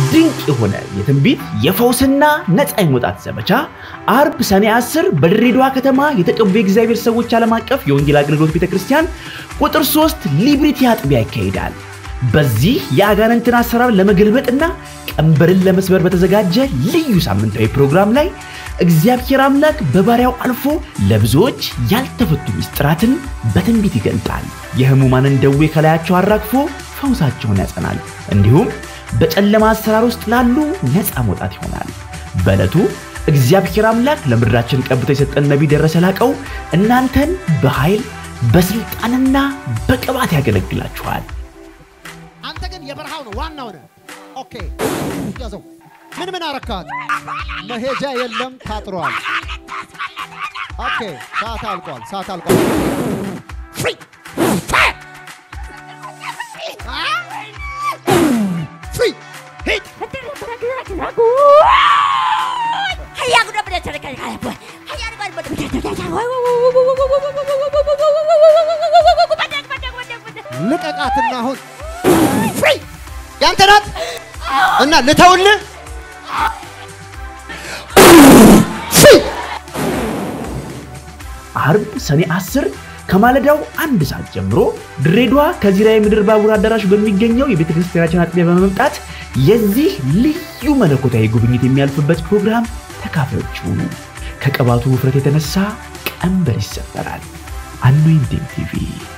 ድንቅ የሆነ የትንቢት የፈውስና ነፃ የመውጣት ዘመቻ አርብ ሰኔ 10 በድሬዳዋ ከተማ የተቀቡ የእግዚአብሔር ሰዎች ዓለም አቀፍ የወንጌል አገልግሎት ቤተ ክርስቲያን ቁጥር 3 ሊብሪቲ አጥቢያ ይካሄዳል። በዚህ የአጋንንትን አሰራር ለመገልበጥና ቀንበርን ለመስበር በተዘጋጀ ልዩ ሳምንታዊ ፕሮግራም ላይ እግዚአብሔር አምላክ በባሪያው አልፎ ለብዙዎች ያልተፈቱ ምስጢራትን በትንቢት ይገልጣል። የህሙማንን ደዌ ከላያቸው አራግፎ ፈውሳቸውን ያጸናል። እንዲሁም በጨለማ አሰራር ውስጥ ላሉ ነፃ መውጣት ይሆናል። በዕለቱ እግዚአብሔር አምላክ ለምድራችን ቀብቶ የሰጠን ነቢይ ደረሰ ላቀው እናንተን በኃይል በስልጣንና በቅባት ያገለግላችኋል። አንተ ግን የበረሃው ነው ዋናው ነው። ኦኬ ያዘው። ምን ምን አረካት? መሄጃ የለም ታጥሯል። ኦኬ ሰዓት አልቋል። ሰዓት አልቋል። ፍሪ ፋየር ፍሪ ሂድ ልቀቃትና አሁን ፍሪ ያንተ ናት እና ልተውልህ ፍሪ አርብ ሰኔ 10 ከማለዳው አንድ ሰዓት ጀምሮ ድሬዳዋ ከዚራ የምድር ባቡር አዳራሽ በሚገኘው የቤተ ክርስቲያናችን አጥቢያ በመምጣት የዚህ ልዩ መለኮታዊ ጉብኝት የሚያልፍበት ፕሮግራም ተካፋዮች ሁኑ። ከቅባቱ ውፍረት የተነሳ ቀንበር ይሰበራል። አኖይንቲንግ ቲቪ